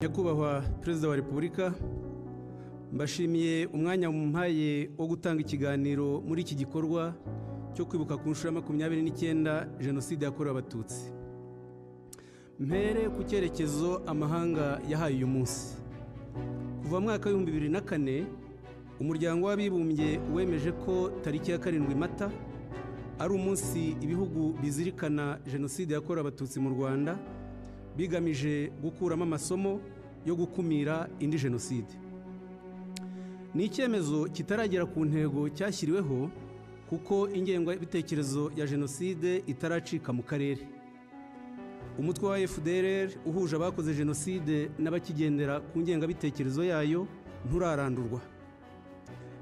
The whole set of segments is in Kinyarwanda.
nyakubahwa perezida wa repubulika mbashimiye umwanya mumpaye wo gutanga ikiganiro muri iki gikorwa cyo kwibuka ku nshuro ya makumyabiri n'icyenda jenoside yakorewe abatutsi mpere ku cyerekezo amahanga yahaye uyu munsi kuva mu mwaka w'ibihumbi bibiri na kane umuryango w'abibumbye wemeje ko tariki ya karindwi mata ari umunsi ibihugu bizirikana jenoside yakorewe abatutsi mu rwanda bigamije gukuramo amasomo yo gukumira indi jenoside ni icyemezo kitaragera ku ntego cyashyiriweho kuko ingengabitekerezo ya jenoside itaracika mu karere umutwe wa fdr uhuje abakoze jenoside n'abakigendera ku ngengabitekerezo yayo nturarandurwa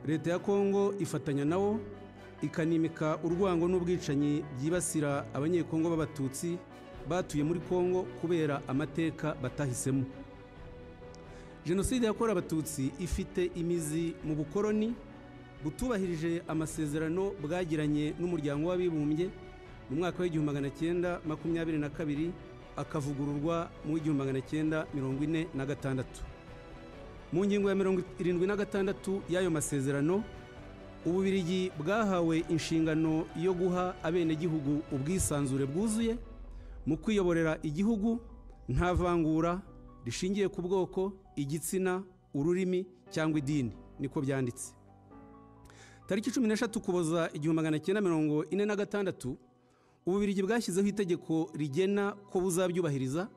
leta ya kongo ifatanya nawo ikanimika urwango n'ubwicanyi byibasira abanyekongo b'abatutsi batuye muri kongo kubera amateka batahisemo jenoside yakorewe abatutsi ifite imizi mu bukoroni butubahirije amasezerano bwagiranye n'umuryango w'abibumbye mu mwaka w'igihumbi magana cyenda makumyabiri na kabiri akavugururwa mu w'igihumbi magana cyenda mirongo ine na gatandatu mu ngingo ya mirongo irindwi na gatandatu y'ayo masezerano ububirigi bwahawe inshingano yo guha abenegihugu ubwisanzure bwuzuye mu kwiyoborera igihugu nta vangura rishingiye ku bwoko igitsina ururimi cyangwa idini niko byanditse tariki cumi n'eshatu ukuboza igihumbi magana cyenda mirongo ine na gatandatu ububirigi bwashyizeho itegeko rigena ko buzabyubahiriza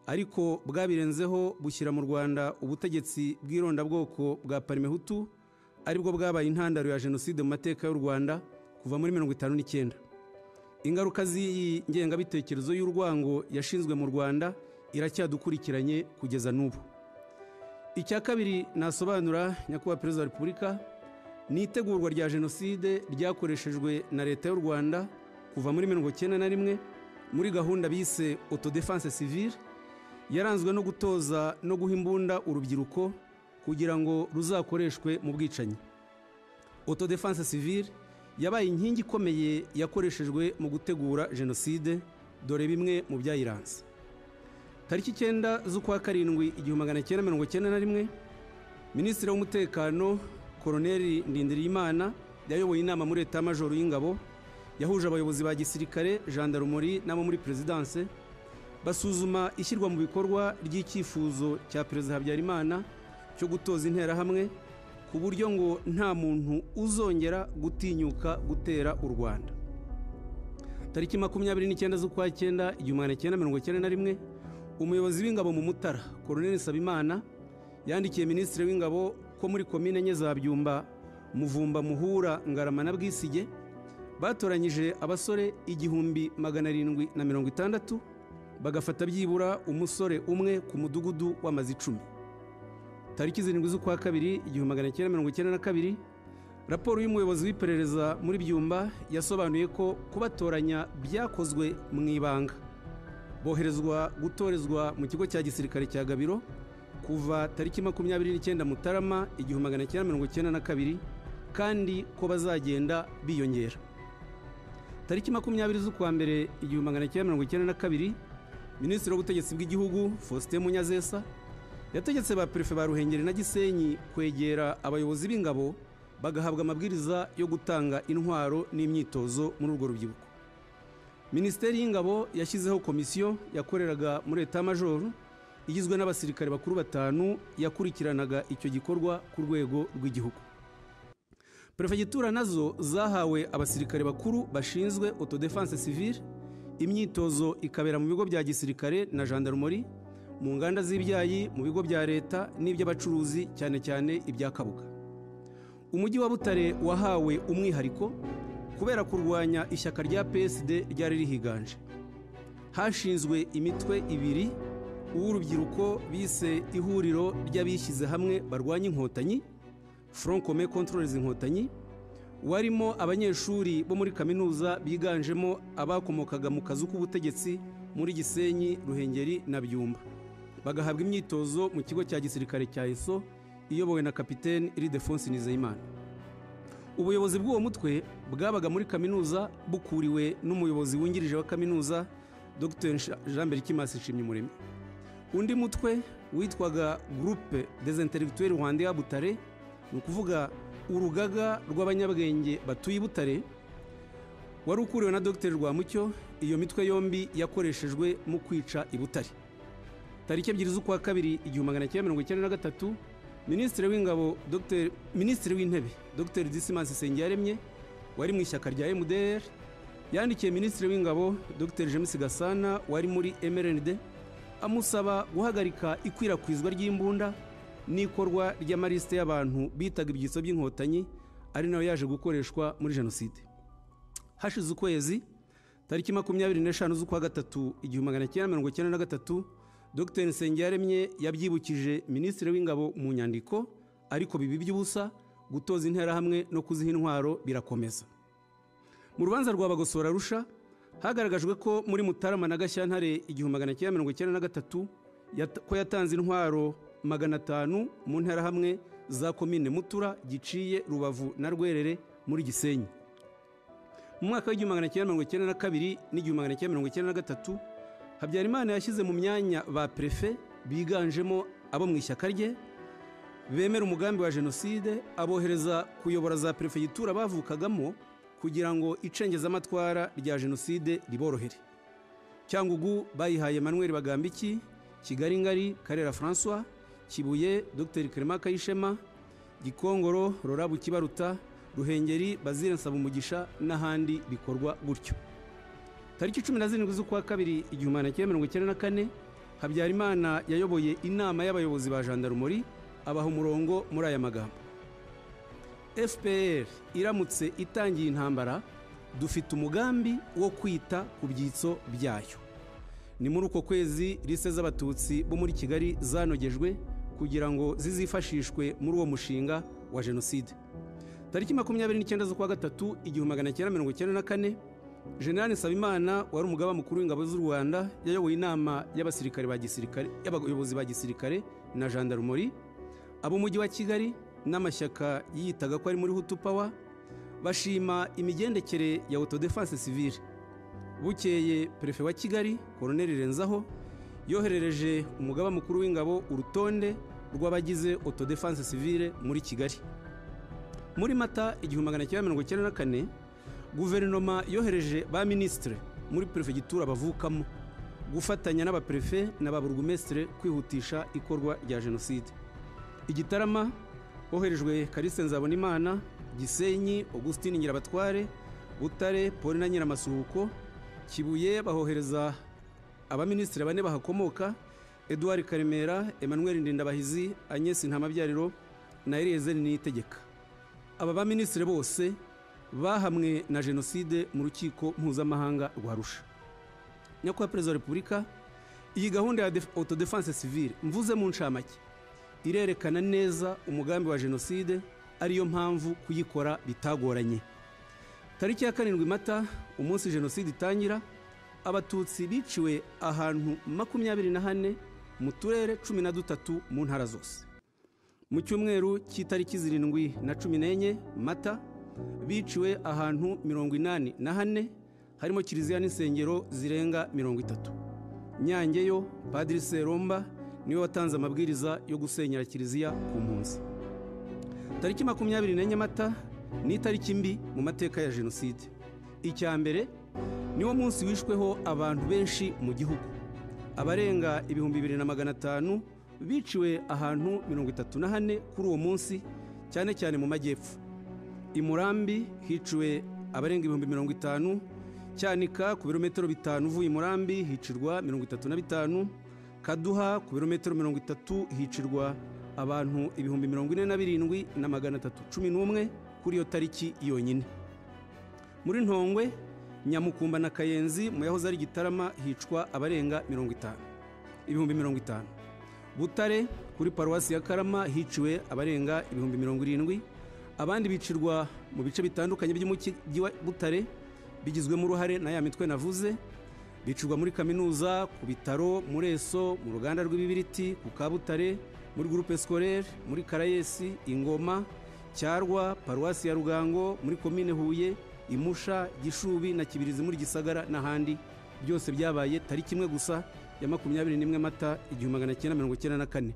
ariko bwabirenzeho bushyira mu rwanda ubutegetsi bw'irondabwoko bwa parimehutu aribwo bwabaye intandaro ya jenoside mu mateka y'u rwanda kuva muri mirongo itanu n'icyenda ingaruka z'iyi ngengabitekerezo y'urwango yashinzwe mu rwanda iracyadukurikiranye kugeza n'ubu icya kabiri nasobanura nyakubahwa perezida wa repubulika ni itegurwa rya jenoside ryakoreshejwe na leta y'u rwanda kuva muri mirongo icyenda na rimwe muri gahunda bise autodefense civile yaranzwe no gutoza no guha imbunda urubyiruko kugira ngo ruzakoreshwe mu bwicanyi autodefense civile yabaye inkingi ikomeye yakoreshejwe mu gutegura jenoside dore bimwe mu byayiranze tariki icyenda z'ukwa karindwi igihumbi magana cyenda mirongo icyenda na rimwe minisitiri w'umutekano koroneri ndindiriyimana yayoboye inama muri leta majoro y'ingabo yahuje abayobozi ba gisirikare jandarumuri n'abo muri perezidanse basuzuma ishyirwa mu bikorwa ry'icyifuzo cya perezida habyarimana cyo gutoza interahamwe ku buryo ngo nta muntu uzongera gutinyuka gutera u rwanda tariki makumyabiri n'icyenda z'ukwa cyenda igihumbi magana cyenda mirongo icyenda na rimwe umuyobozi w'ingabo mu mutara koroneli sabimana yandikiye minisitiri w'ingabo ko muri komine enye za byumba muvumba muhura ngarama na bwisige batoranyije abasore igihumbi magana arindwi na mirongo itandatu bagafata byibura umusore umwe ku mudugudu w'amazi icumi tariki zirindwi z'ukwa kabiri igihumbi magana cyenda mirongo icyenda na kabiri raporo y'umuyobozi w'iperereza muri byumba yasobanuye ko kubatoranya byakozwe mu ibanga boherezwa gutorezwa mu kigo cya gisirikare cya gabiro kuva tariki makumyabiri n'icyenda mutarama igihumbi magana cyenda mirongo icyenda na kabiri kandi ko bazagenda biyongera tariki makumyabiri z'ukwa mbere igihumbi magana cyenda mirongo icyenda na kabiri minisitiri w'ubutegetsi bw'igihugu faustin munyazesa yategetse ba perefe ba ruhengeri na gisenyi kwegera abayobozi b'ingabo bagahabwa amabwiriza yo gutanga intwaro n'imyitozo muri urwo rubyiruko minisiteri y'ingabo yashyizeho komisiyo yakoreraga muri leta majoro igizwe n'abasirikare bakuru batanu yakurikiranaga icyo gikorwa ku rwego rw'igihugu perefegitura nazo zahawe abasirikare bakuru bashinzwe autodefense civile imyitozo ikabera mu bigo bya gisirikare na gendarmerie mu nganda z'ibyayi mu bigo bya leta n'iby'abacuruzi cyane cyane ibya kabuga umujyi wa butare wahawe umwihariko kubera kurwanya ishyaka rya psd ryari rihiganje hashinzwe imitwe ibiri uw'urubyiruko bise ihuriro ry'abishyize hamwe barwanya inkotanyi Front Commun Controles Inkotanyi warimo abanyeshuri bo muri kaminuza biganjemo abakomokaga mu kazu k'ubutegetsi muri Gisenyi, Ruhengeri na Byumba bagahabwa imyitozo mu kigo cya gisirikare cya ESO iyobowe na kapiteni Ildefonse Nizeyimana ubuyobozi bw'uwo mutwe bwabaga muri kaminuza bukuriwe n'umuyobozi wungirije wa kaminuza Dr Jean Berikimasi Shimyumuremyi undi mutwe witwaga gurupe dezenteregituweri rwanda ya butare ni ukuvuga urugaga rw'abanyabwenge batuye i butare wari ukuriwe na dr rwamucyo iyo mitwe yombi yakoreshejwe mu kwica i butare tariki ebyiri z'ukwa kabiri igihumbi magana cyenda mirongo icyenda na gatatu minisitiri w'ingabo Dr. minisitiri w'intebe dr disimansi sengiyaremye wari mu ishyaka rya mdr yandikiye minisitiri w'ingabo dr james gasana wari muri mrnd amusaba guhagarika ikwirakwizwa ry'imbunda n'ikorwa ry'amalisite y'abantu bitaga ibyitso by'inkotanyi ari nayo yaje gukoreshwa muri jenoside hashize ukwezi tariki makumyabiri n'eshanu z'ukwa gatatu igihumbi magana cyenda mirongo icyenda na gatatu dr nsengiyaremye yabyibukije minisitiri w'ingabo mu nyandiko ariko bibi by'ubusa gutoza interahamwe no kuziha intwaro birakomeza mu rubanza rwa bagosora rusha hagaragajwe ko muri mutarama na gashyantare igihumbi magana cyenda mirongo icyenda na gatatu yat- ko yatanze intwaro magana atanu mu nterahamwe za komine mutura giciye rubavu na rwerere muri gisenyi mu mwaka w'igihumbi magana cyenda mirongo icyenda na kabiri n'igihumbi magana cyenda mirongo icyenda na gatatu habyarimana yashyize mu myanya ba perefe biganjemo abo mu ishyaka rye bemera umugambi wa jenoside abohereza kuyobora za perefegitura bavukagamo kugira ngo icengezamatwara rya jenoside riborohere cyangugu bayihaye manuel bagambiki kigali ngari karera francois kibuye dr clement kayishema gikongoro rurabu kibaruta ruhengeri bazire nsabumugisha n'ahandi bikorwa gutyo tariki cumi na zirindwi z'ukwa kabiri igihumbi magana cyenda mirongo icyenda na kane habyarimana yayoboye inama y'abayobozi ba jandarumori abaha umurongo muri aya magambo fpr iramutse itangiye intambara dufite umugambi wo kwita ku byitso byayo ni muri uko kwezi lise z'abatutsi bo muri kigali zanogejwe kugira ngo zizifashishwe muri uwo mushinga wa jenoside tariki makumyabiri n'icyenda z'ukwa gatatu igihumbi magana cyenda mirongo icyenda na kane General Nsabimana wari umugaba mukuru w'ingabo z'u Rwanda yayoboye inama y'abasirikare ba gisirikare y'abayobozi ba gisirikare na jandarumori ab'umujyi wa Kigali n'amashyaka yiyitaga ko ari muri Hutu Power bashima imigendekere ya auto defense civile bukeye perefe wa Kigali Colonel Renzaho yoherereje umugaba mukuru w'ingabo urutonde rw'abagize auto defense civile muri Kigali muri Mata igihumbi magana cyenda mirongo icyenda na kane guverinoma yohereje ba minisitire muri perefegitura bavukamo gufatanya n'abaperefe na ba burugumesitire kwihutisha ikorwa rya jenoside igitarama hoherejwe kalise nzabonimana gisenyi augustin nyirabatware butare paul na nyiramasuhuko kibuye bahohereza abaminisitiri bane bahakomoka edouard karemera emmanuel ndindabahizi agnes ntamabyariro na eliezer niyitegeka aba baminisitiri bose bahamwe na jenoside mu rukiko mpuzamahanga rwa rusha nyakubahwa perezida wa repubulika iyi gahunda ya autodefense civile mvuze mu ncamake irerekana neza umugambi wa jenoside ariyo mpamvu kuyikora bitagoranye tariki ya karindwi mata umunsi jenoside itangira abatutsi biciwe ahantu makumyabiri na hane mu turere cumi na dutatu mu ntara zose mu cyumweru cy'itariki zirindwi na cumi n'enye mata biciwe ahantu mirongo inani na hane harimo kiliziya n'insengero zirenga mirongo itatu nyange yo padiri seromba niwe watanze amabwiriza yo gusenyera kiliziya ku mpunzi tariki makumyabiri n'enye mata ni itariki mbi mu mateka ya jenoside icya mbere niwo munsi wishweho abantu benshi mu gihugu abarenga ibihumbi bibiri na magana atanu biciwe ahantu mirongo itatu na hane kuri uwo munsi cyane cyane mu majyepfo i murambi hiciwe abarenga ibihumbi mirongo itanu cyanika ku birometero bitanu uvuye i murambi hicirwa mirongo itatu na bitanu kaduha ku birometero mirongo itatu hicirwa abantu ibihumbi mirongo ine na birindwi na magana atatu cumi n'umwe kuri iyo tariki yonyine muri ntongwe nyamukumba na kayenzi mu yahoze ari gitarama hicwa abarenga mirongo itanu ibihumbi mirongo itanu butare kuri paruwasi ya karama hiciwe abarenga ibihumbi mirongo irindwi abandi bicirwa mu bice bitandukanye by'umujyi wa butare bigizwemo uruhare na ya mitwe navuze bicirwa muri kaminuza ku bitaro muri eso mu ruganda rw'ibibiriti ku kabutare muri gurupe sikorere muri karayesi ingoma cyarwa paruwasi ya rugango muri komine huye imusha gishubi na kibirizi muri gisagara n'ahandi byose byabaye tariki imwe gusa ya makumyabiri n'imwe mata igihumbi magana cyenda mirongo icyenda na kane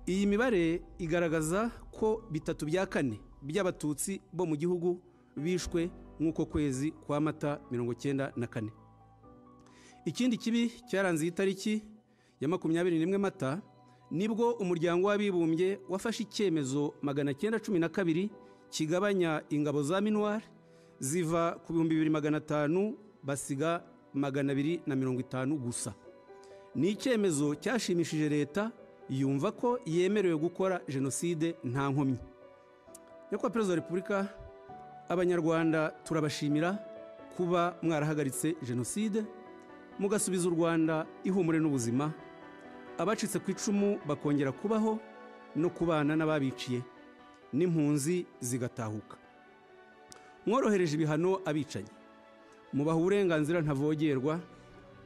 iyi mibare igaragaza ko bitatu bya kane by'abatutsi bo mu gihugu bishwe nk'uko kwezi kwa mata mirongo icyenda na kane ikindi kibi cyaranze iyi tariki ya makumyabiri n'imwe mata nibwo umuryango w'abibumbye wafashe icyemezo magana cyenda cumi na kabiri kigabanya ingabo za minuwari ziva ku bihumbi bibiri magana atanu basiga magana abiri na mirongo itanu gusa ni icyemezo cyashimishije leta yumva ko yemerewe gukora jenoside nta nkomyi nyakubahwa perezida wa repubulika abanyarwanda turabashimira kuba mwarahagaritse jenoside mugasubiza u rwanda ihumure n'ubuzima abacitse ku icumu bakongera kubaho no kubana n'ababiciye n'impunzi zigatahuka mworohereje ibihano abicanyi mubaha uburenganzira ntavogerwa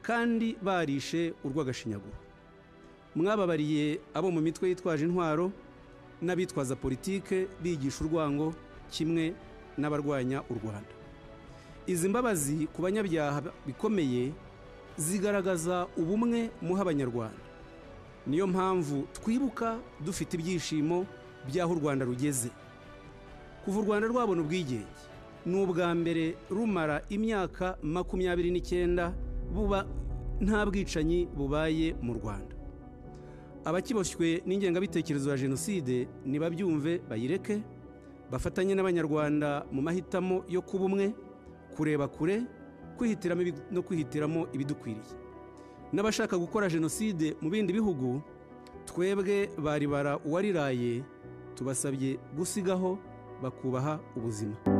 kandi barishe urw'agashinyaguro mwababariye abo mu mitwe yitwaje intwaro n'abitwaza politike bigisha urwango kimwe n'abarwanya u rwanda izi mbabazi ku banyabyaha bikomeye zigaragaza ubumwe muha abanyarwanda niyo mpamvu twibuka dufite ibyishimo by'aho u rwanda rugeze kuva u rwanda rwabona ubwigenge ni ubwa mbere rumara imyaka makumyabiri n'icyenda buba nta bwicanyi bubaye mu rwanda abakiboshywe n'ingengabitekerezo ya jenoside nibabyumve bayireke bafatanye n'abanyarwanda mu mahitamo yo kuba umwe kureba kure kwihitiramo no kwihitiramo ibidukwiriye n'abashaka gukora jenoside mu bindi bihugu twebwe baribara uwariraye tubasabye gusigaho bakubaha ubuzima